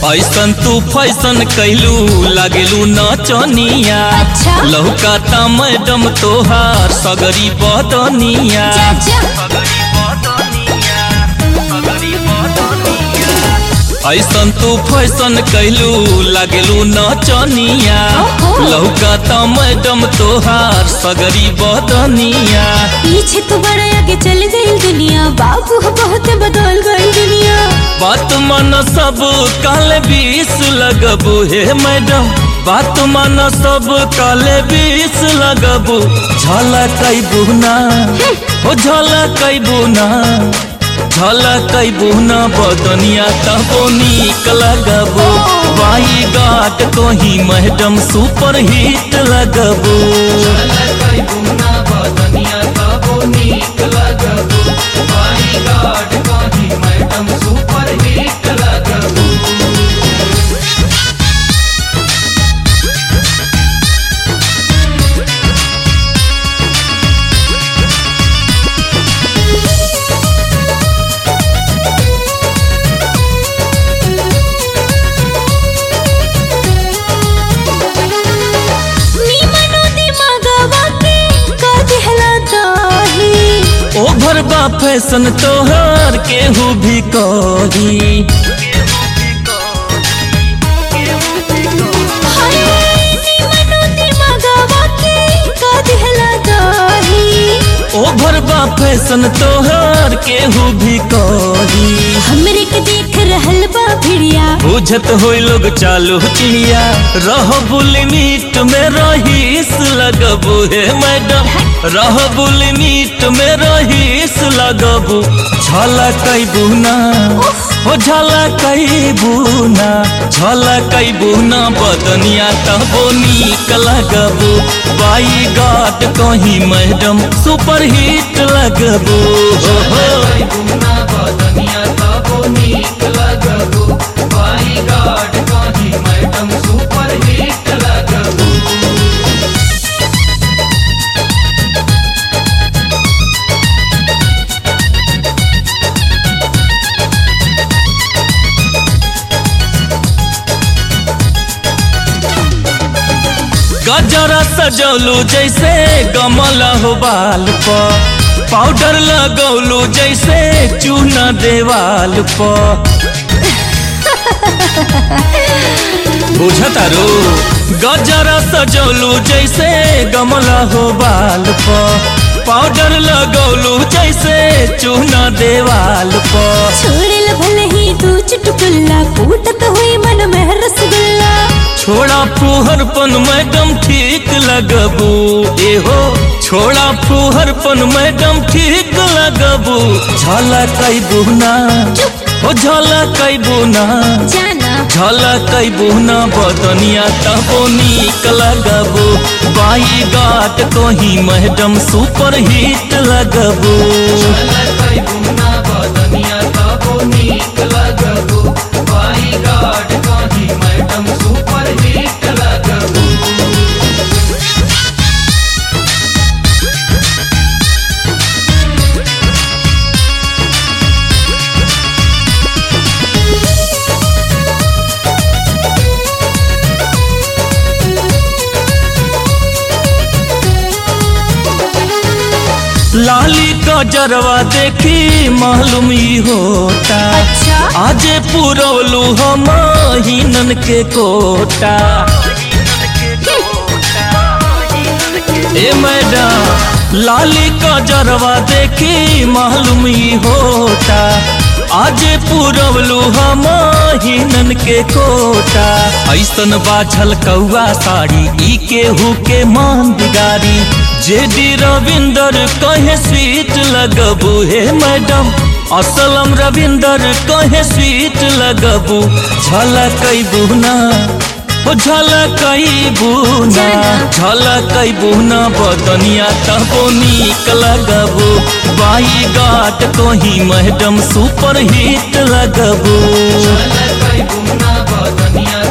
ऐसन तू फैसन कैलू लागेलू नचनिया अच्छा। लौकाता मैडम तोहार सगरी बदनिया जा जा ऐसन तू फैसन कैलू लागेलू नचनिया ओहो। लौकाता मैडम तोहार सगरी बदनिया पीछे तो बड़ा आगे चल गई दुनिया बाबू हो बहुत बदल गई दुनिया बात मन सब काले बीस लगबू हे मैडम बात मन सब काले बीस लगबू झलकैबू ना ओ झलकैबू ना झलकैबू ना बदनिया तबो नीक लगबू बाई गाट कहीं मैडम सुपर हिट लगबू झलकैबू ना बदनिया तबो नीक लगबू बाई गाट कहीं मैडम सुपर हिट लगबू नीमनो दिमागवा के का दिहला दाही ओभर बा फैशन तोहर केहू भी कही हाय नीमनो दिमागवा के का दिहला दाही ओभर बा फैशन तोहर केहू भी कही हमरे के देख रहल बा भिड़िया बुझत होई लोग चालू चिड़िया रह मीट में रहीस लगबू हे मैडम रह मीट में रहीस लगबू झलकैबू ना ओ झलकैबू ना झलकैबू ना बदनिया तबो नीक लगबू बाई गाट कहीं मैडम सुपर हिट लगबू हो हो बदनिया तबो नीक लगबू बाई गाट कहीं मैडम सुपर हिट लगबू गजरा सजौलू जैसे कमल हो बाल पर पाउडर लगौलू जैसे चूना देवाल पर बुझतारू गजरा सजौलू जैसे गमला हो बाल पर पाउडर लगौलू जैसे चूना देवाल पर छोड़ल भले ही तू चुटकुल्ला कूटत हुई मन में रसगुल्ला छोड़ा फूहरपन मैडम ठीक लगबू एहो छोड़ा फूहरपन मैडम ठीक लगबू झलकैबू ना ओ झलकैबू ना जाना झलकैबू ना बदनिया तबो नीक लगबू बाई गाट कहीं मैडम सुपर हिट लगबू झलकैबू ना बदनिया तबो नीक लगबू बाई गाट कहीं मैडम सुपर हिट लगबू लाली का जरवा देखी मालूम ही होता अच्छा आज पुरवलू हम हिनन के कोटा ए मैडम लाली का जरवा देखी मालूम ही होता आज पुरवलू हम हिनन के कोटा ऐसन बाझल कौआ साड़ी ई केहू के मान बिगाड़ी जेडी रविंदर कहे स्वीट लगबू हे मैडम असलम रविंदर कहे स्वीट लगबू झलकैबू ना ओ झलकैबू ना झलकैबू ना बदनिया तबो नीक लगबू बाई गाट कहीं मैडम सुपर हिट लगबू झलकैबू ना बदनिया